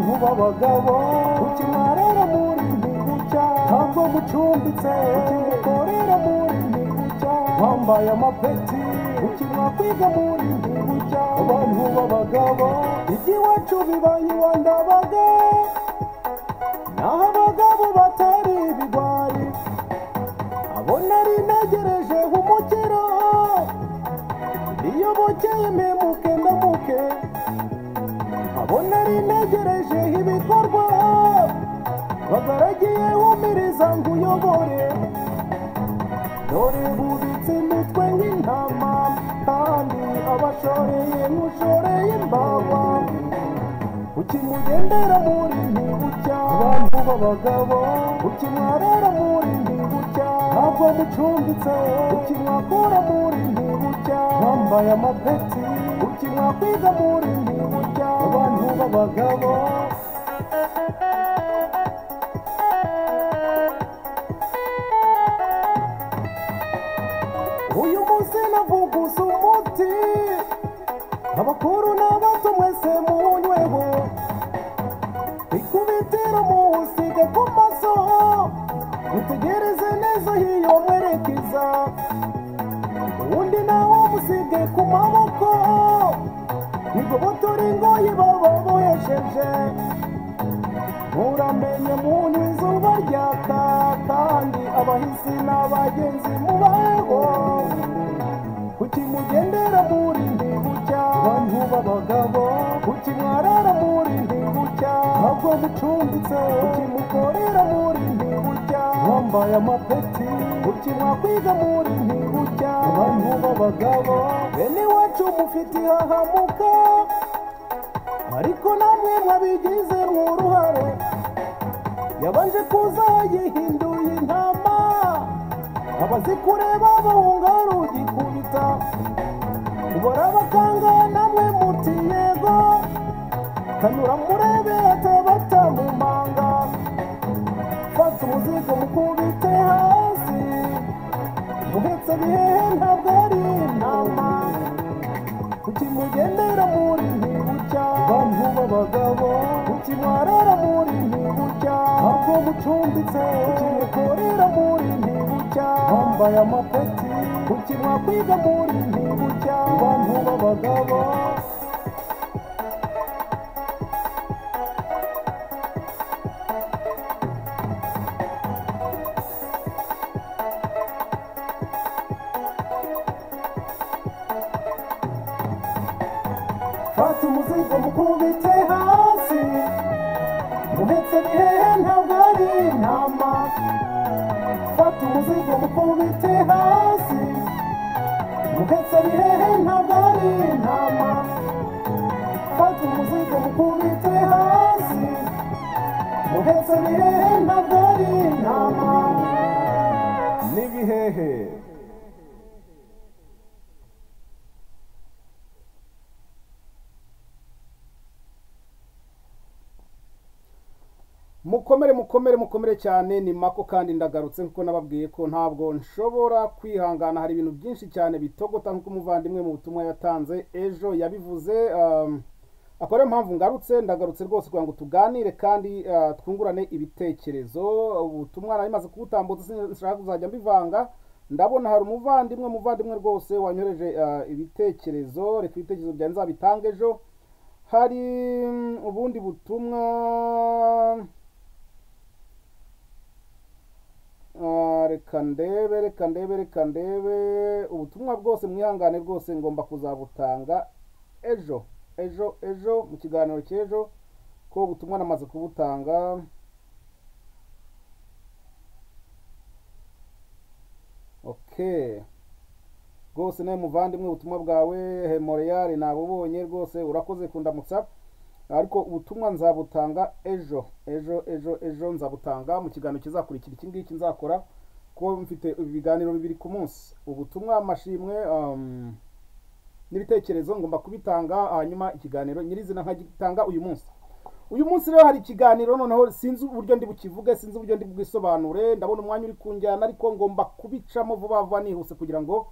abagabo ukina rero muri ntigu cya ntabwo mucumbitse ukimukorera muri ntigu cya wambaye amapeti ukina kwiga muri ntigu cya abantu b'abagabo iby'iwacu bibaye iwandabaga naho abagabo batari ibigwari abo nari ntegereje nk'umukiro iyo bukeye mpemuke ndamuke abo nari ntegereje ibikorwa bagaragiye humiriza ngo uyobore dore bubitse imitwe y'intama kandi abashoreye nk'ushoreye imbawa ukimugendera muri ntibucya abantu b'abagabo ukimwarara muri ntibucya ntabwo mucumbitse ukimwakura muri ntibucya wambaye amapeti ukimwakwiga muri ntibucya abantu b'abagabo uyu munsi navuguza umuti abakuru n'abato mwese munyweho ikubitiro muwusige ku maso mutegereze neza hiyo mwerekeza uwundi nawo musige ku maboko igobotore ingoyi baba bohesheje muramenye munywa izuba ryaka kandi abahisi n'abagenzi mubaho kuki mugendera muri ndi bucya abantu b'abagabo kuki mwarara muri ndi bucya ntabwo mucumbitse kuki mukorera muri ndi bucya wambaye amapeti kuki mwakwiga muri ndi bucya abantu b'abagabo bene iwacu mufite ihahamuka ariko namwe mwabigize uruhare yabanje kuza yihinduye intama abazi kureba bahunga rugikubita ubora abakanga namwe muti yego kanura murebe atabata mu manga fata umuzigo mukubite hasi muhetse bihehe ntabwo ari intama kuki mugendera muri ntibucya abantu b'abagabo kuki mwarara muri ntibucya ntabwo mucumbitse kuki mukorera muri ntibucya bambaye amapeti kuki mwakwiga muri ntibucya abantu b'abagabo fata umuzigo mukubite hasi uhetse bihehe ntabwo ari intama fata umuzigo mukubite hasi uhetse bihehe ntabwo ari intama fata umuzigo mukubite hasi uhetse bihehe ntabwo ari intama n'ibihehe mukomere mukomere mukomere cyane ni mako kandi ndagarutse kuko nababwiye ko ntabwo nshobora kwihangana hari ibintu byinshi cyane bitogota nk'uko umuvandimwe mu butumwa yatanze ejo yabivuze um, akaba ariyo mpamvu ngarutse ndagarutse rwose kugira ngo tuganire kandi uh, twungurane ibitekerezo ubutumwa nari maze kubutambutsa sinshaka kuzajya mbivanga ndabona hari umuvandimwe umuvandimwe rwose wanyoreje uh, ibitekerezo reka ibitekerezo byanjye nzabitange ejo hari mm, ubundi butumwa Ah, reka ndebe reka ndebe reka ndebe ubutumwa bwose mwihangane rwose ngomba kuzabutanga ejo ejo ejo mu kiganiro cy'ejo ko ubutumwa namaze kubutanga okay rwose nawe muvandimwe ubutumwa bwawe hemoreyari nabubonye rwose urakoze kundamutsa ariko ubutumwa nzabutanga ejo ejo ejo ejo nzabutanga mu kiganiro kizakurikira iki ngiki nzakora kuko mfite ibiganiro bibiri ku munsi ubutumwa amashimwe um, n'ibitekerezo ngomba kubitanga hanyuma ikiganiro nyirizina nkagitanga uyu munsi uyu munsi rero hari ikiganiro noneho sinzi uburyo ndi bukivuge sinzi uburyo ndi bwisobanure ndabona umwanya uri kunjyana ariko ngomba kubicamo vuba vuba nihuse kugira ngo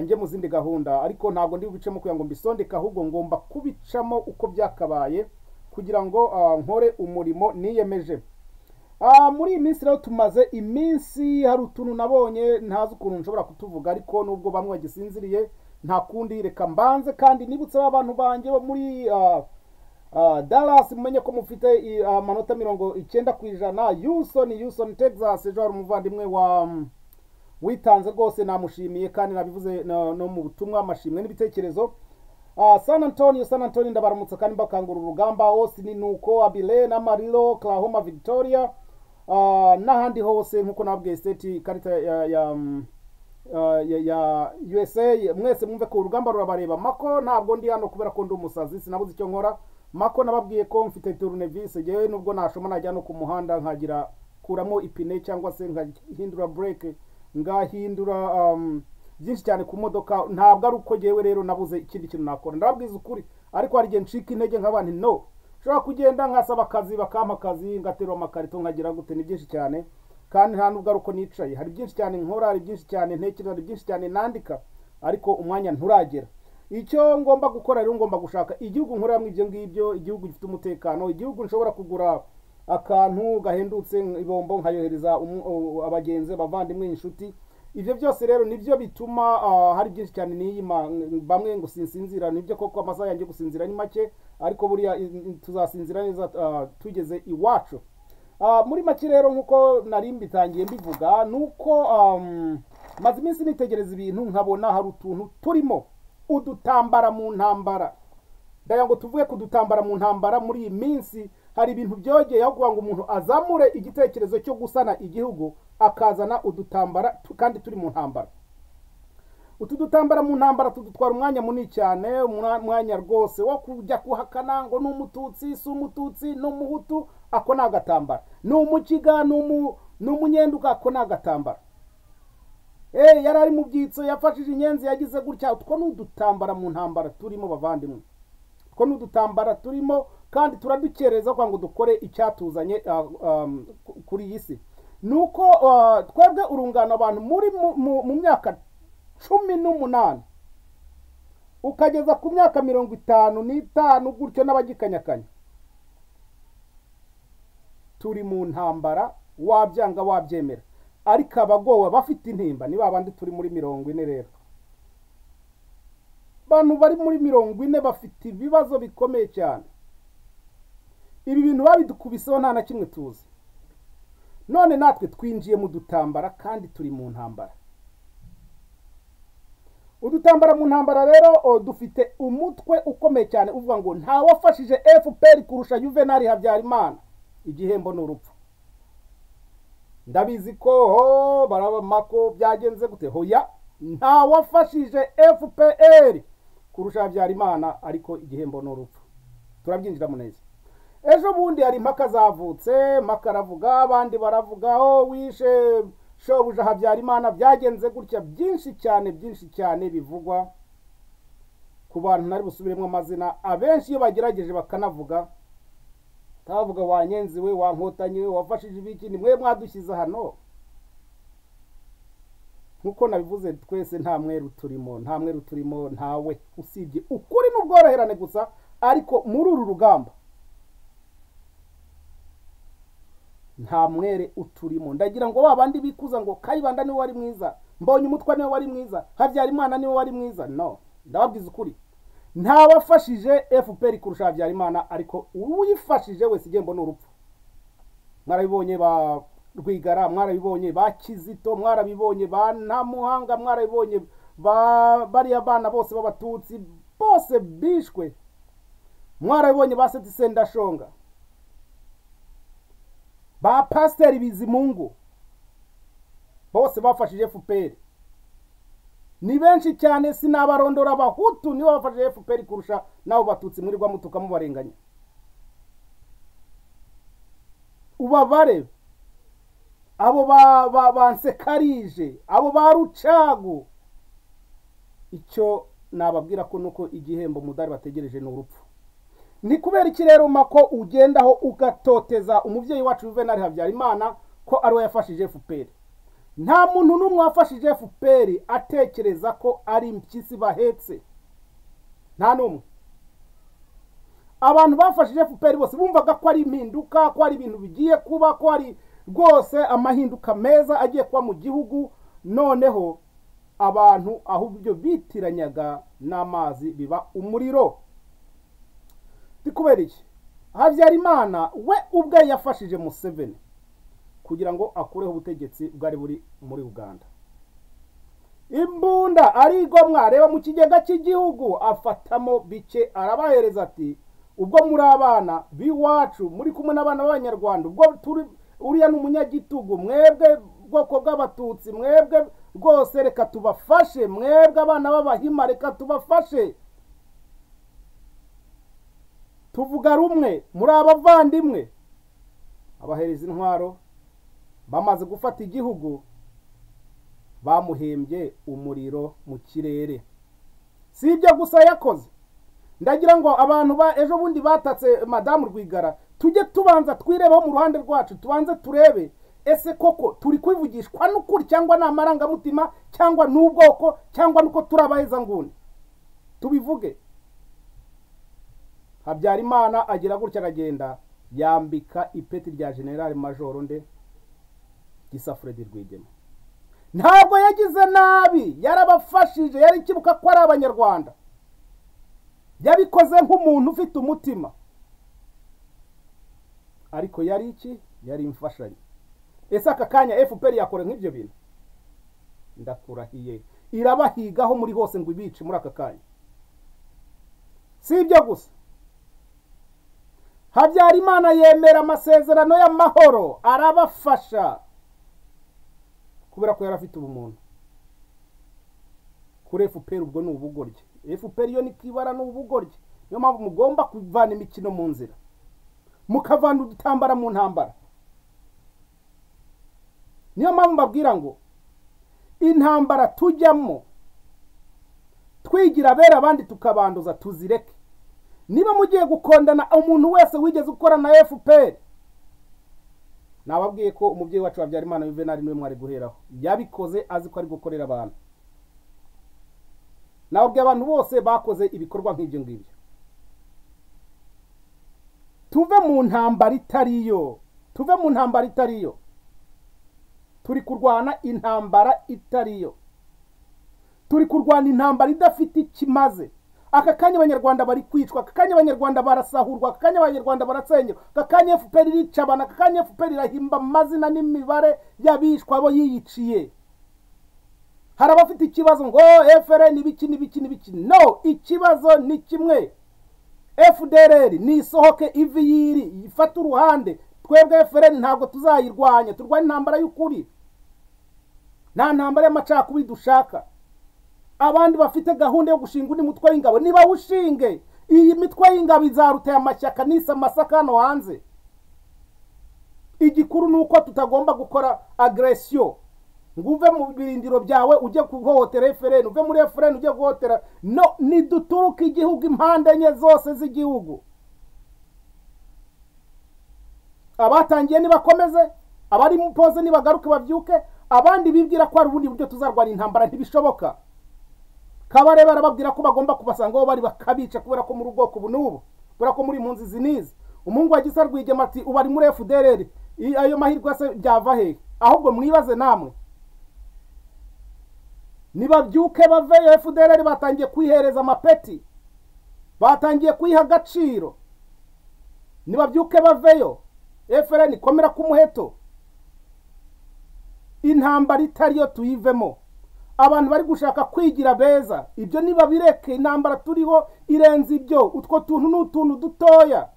njye mu zindi gahunda ariko ntabwo ndi bubicemo kugira ngo mbisondeke ahubwo ngomba kubicamo uko byakabaye kugira ngo ah, nkore umurimo niyemeje Ah, muri iyi minsi rero tumaze iminsi hari utuntu nabonye ntazi ukuntu nshobora kutuvuga ariko nubwo bamwe bagisinziriye nta kundi reka mbanze kandi nibutse ba bantu banjye bo muri ah, ah, Dallas mumenye ko mufite i- amanota mirongo icyenda ku ijana Houston Houston Texas ejo hari umuvandimwe wa mm, witanze rwose namushimiye kandi nabivuze no, no mu butumwa amashimwe n'ibitekerezo Ah, San Antonio San Antonio ndabaramutsa kandi bakangura urugamba Austin nuko Abile na Amarillo Oklahoma Victoria ah, n'ahandi hose nkuko nabwiye state ikarita ya, ya mm, ah, ya, ya USA mwese mwumve ko urugamba rurabareba mako ntabwo ndi hano kubera ko ndi umusazi sinabuze icyo nkora mako nababwiye ko mfite tournevis jewe nubwo nashoma najya no ku muhanda nkagira kuramo ipine cyangwa se nkahindura brake ngahindura um, byinshi cyane ku modoka ntabwo ari uko jewe rero nabuze ikindi kintu nakora ndababwiza ukuri ariko hari igihe ncika intege nkaba nti no nshobora kugenda nkasaba akazi bakampa akazi ngaterura amakarito nkagira gute ni byinshi cyane kandi nta nubwo ari uko nicaye hari byinshi cyane nkora hari byinshi cyane ntekereza hari byinshi cyane nandika ariko umwanya nturagera icyo ngomba gukora rero ngomba gushaka igihugu nkoreramo ibyo ngibyo igihugu gifite umutekano igihugu nshobora kugura akantu gahendutse ibombo nkayohereza umu- u- abagenzi abavandimwe inshuti ibyo byose rero nibyo bituma ah, hari byinshi cyane niyima bamwe ngo sinsinzira nibyo koko amasaha yanjye yo gusinzira ni make ariko buriya i- i- tuzasinzira neza ah, tugeze iwacu Ah, muri make rero nk'uko nari mbitangiye mbivuga ni uko um, maze iminsi nitegereza ibintu nkabona hari utuntu turimo udutambara mu ntambara ndagira ngo tuvuge ku dutambara mu ntambara muri iyi minsi hari ibintu byogeye aho kugira ngo umuntu azamure igitekerezo cyo gusana igihugu akazana udutambara tu- kandi turi mu ntambara utu dutambara mu ntambara tudutwara umwanya munini cyane umwa- umwanya rwose wo kujya kuhakana ngo ni umututsi si umututsi ni umuhutu ako ni agatambara ni umukiga ni umu- ni umunyenduga ako ni agatambara Eh, yari ari mu byitso yafashije inyenzi yagize gutya utwo ni udutambara mu ntambara turimo bavandimwe two ni udutambara turimo kandi turadukereza kugira ngo dukore icyatuzanye ah, um, ku- kuri iyi si ni uko ah, twebwe urungano abantu muri mu- mu- mu myaka cumi n'umunani ukageza ku myaka mirongo itanu n'itanu gutyo n'abagikanyakanya turi mu ntambara wabyanga wabyemera ariko abagowe bafite intimba ni babandi turi muri mirongo ine rero abantu bari muri mirongo ine bafite ibibazo bikomeye cyane ibi bintu babidukubiseho nta na kimwe tuzi none natwe twinjiye mu dutambara kandi turi mu ntambara udutambara mu ntambara rero o, dufite umutwe ukomeye cyane uvuga ngo nta wafashije fpr kurusha juvenali habyarimana igihembo ni urupfu ndabizi ko ho barabamako byagenze gute hoya nta wafashije fpr kurusha habyarimana ariko igihembo ni urupfu turabyinjiramo neza ejo bundi hari impaka zavutse impaka aravuga abandi baravuga oh wishe shobuja habyarimana byagenze gutya byinshi cyane byinshi cyane bivugwa ku bantu nari busubiremo amazina abenshi iyo bagerageje bakanavuga bavuga wanyenzi we wankotanyi we wafashije ibiki ni mwe mwadushyize hano nk'uko nabivuze twese nta mweru turimo nta mweru turimo ntawe usibye ukuri n'ubworoherane gusa ariko muri uru rugamba nta mwere uturimo ndagira ngo ba bandi bikuza ngo kayibanda niwe wari mwiza mbonye umutwa niwe wari mwiza habyarimana niwe wari mwiza no ndababwiza ukuri nta wafashije fpr kurusha habyarimana ariko uwifashije wese igihembo ni urupfu mwarabibonye ba rwigara mwarabibonye ba kizito mwarabibonye ba ntamuhanga mwarabibonye ba bariya bana bose b'abatutsi bose bishwe mwarabibonye ba seti sendashonga ba pasiteri bizimungu bose bafashije fpr ni benshi cyane sinabarondora abahutu nibo bafashije fpr kurusha n'abo batutsi murirwa mutuka mubarenganya ubabare abo ba ba bansekarije abo ba rucagu icyo nababwira ko nuko igihembo mudari bategereje ni urupfu ni kubera iki rero mako ugendaho ugatoteza umubyeyi wacu juvenali habyarimana ko ari we yafashije fpr nta muntu n'umwe wafashije fpr atekereza ko ari impyisi bahetse nta n'umwe abantu bafashije fpr bose bumvaga ko ari impinduka ko ari ibintu bigiye kuba ko ari rwose amahinduka meza agiye kuba mu gihugu noneho abantu ahubwo bitiranyaga n'amazi biba umuriro kubera iki habyarimana we ubwe yafashije museveni kugira ngo akureho ubutegetsi bwari buri muri uganda imbunda arigwa mwareba mu kigega cy'igihugu afatamo bike arabahereza ati ubwo muri abana b'iwacu muri kumwe n'abana b'abanyarwanda ubwo turi uriya ni umunyagitugu mwebwe bwoko bw'abatutsi mwebwe rwose reka tubafashe mwebwe abana b'abahima reka tubafashe tuvuga rumwe muri abavandimwe abahereza intwaro bamaze gufata igihugu bamuhembye umuriro mu kirere si ibyo gusa yakoze ndagira ngo abantu ba ejo bundi batatse madamu rwigara tujye tubanza twirebeho mu ruhande rwacu tubanze turebe ese koko turi kwivugishwa n'ukuri cyangwa ni amarangamutima cyangwa ni ubwoko cyangwa nuko turi abahezanguni tubivuge habyarimana agira gutya aragenda yambika ipeti rya generale majoro nde gisa Fred Rwigema ntabwo yagize nabi yarabafashije yari ikibuka ko ari abanyarwanda yabikoze nk'umuntu ufite umutima ariko yari iki yari imfashanyo ese aka kanya fpr yakora nk'ibyo bintu ndakurahiye irabahigaho muri hose ngo ibice muri aka kanya si ibyo gusa habyarimana yemera amasezerano y'amahoro arabafasha kubera ko yari afite ubumuntu kuri fpr ubwo ni ubugoryi fpr yo ni kibara ni ubugoryi niyo mpamvu mugomba kuvana imikino mu nzira mukavana udutambara mu ntambara niyo mpamvu mbabwira ngo intambara tujyamo twigira abera abandi tukabanduza tuzireke niba mugiye gukondana umuntu wese wigeze ukora na fpr nababwiye ko umubyeyi wacu Habyarimana Juvenal niwe mwari guheraho yabikoze azi ko ari gukorera abantu nababwiye abantu bose bakoze ibikorwa nk'ibyo ngibyo tuve mu ntambara itariyo tuve mu ntambara itariyo turi kurwana intambara itariyo turi kurwana intambara idafite ikimaze aka kanya abanyarwanda bari kwicwa aka kanya abanyarwanda barasahurwa aka kanya abanyarwanda barasenyerwa aka kanya fpr irica abantu aka kanya fpr irahimba amazina n'imibare y'abishwa bo yiyiciye hari abafite ikibazo ngo frn ibiki n'ibiki n'ibiki no ikibazo ni kimwe fdrr nisohoke ivi yiri ifate uruhande twebwe frn ntabwo tuzayirwanya turwanya intambara y'ukuri nta ntambara y'amacakubiri dushaka abandi bafite gahunda yo gushinga undi mutwe w'ingabo niba ushinge iyi mitwe y'ingabo izaruteye amashyaka nise amasaka hano hanze igikuru ni uko tutagomba gukora agresio ngo uve mu birindiro byawe ujye guhohotera efereni uve muri efereni ujye guhohotera no niduturuke igihugu impande enye zose z'igihugu abatangiye nibakomeze abari mu poze nibagaruke babyuke abandi bibwira ko hari ubundi buryo tuzarwanya intambara ntibishoboka kabareba arababwira ko bagomba kubasanga aho bari bakabica kubera ko muri ubwoko ubu n'ubu kubera ko muri impunzi zinize umuhungu wa gisa rwigema ati ubu ari muri fdrr ayo mahirwe se byava hehe ahubwo mwibaze namwe nibabyuke baveyo fdrr batangiye kwihereza amapeti batangiye kwiha agaciro nibabyuke baveyo frn komera k'umuheto intambara itariyo tuyivemo abantu bari gushaka kwigira beza ibyo niba bireke intambara turiho irenze ibyo utwo tuntu ni utuntu dutoya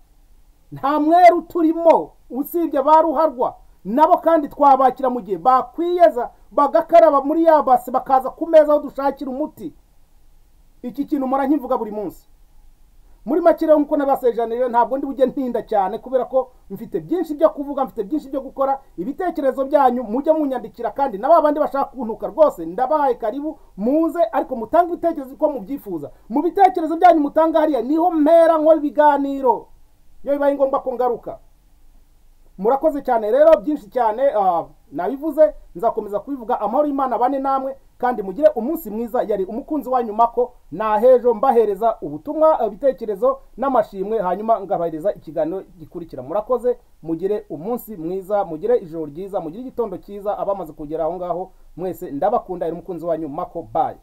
nta mweru turimo usibye ba ruharwa nabo kandi twabakira mu gihe bakwiyeza bagakaraba muri ya base bakaza ku meza aho dushakira umuti iki kintu mpora nkivuga buri munsi muri make rero nk'uko nabasejanire ntabwo ndi bujye ntinda cyane kubera ko mfite byinshi byo kuvuga mfite byinshi byo gukora ibitekerezo byanyu mujye munyandikira kandi na bandi bashaka kuntuka rwose ndabahaye karibu muze ariko mutange ibitekerezo uko mubyifuza mu bitekerezo byanyu mutanga hariya niho mpera nkora ibiganiro iyo bibaye ngombwa ko ngaruka murakoze cyane rero byinshi cyane nabivuze nzakomeza kubivuga amahoro y'imana bane namwe kandi mugire umunsi mwiza yari umukunzi wa nyuma ko nahejo mbahereza ubutumwa ibitekerezo n'amashimwe hanyuma ngabahereza ikiganiro gikurikira murakoze mugire umunsi mwiza mugire ijoro ryiza mugire igitondo cyiza abamaze kugera aho ngaho mwese ndabakunda yari umukunzi wa nyuma ko bayi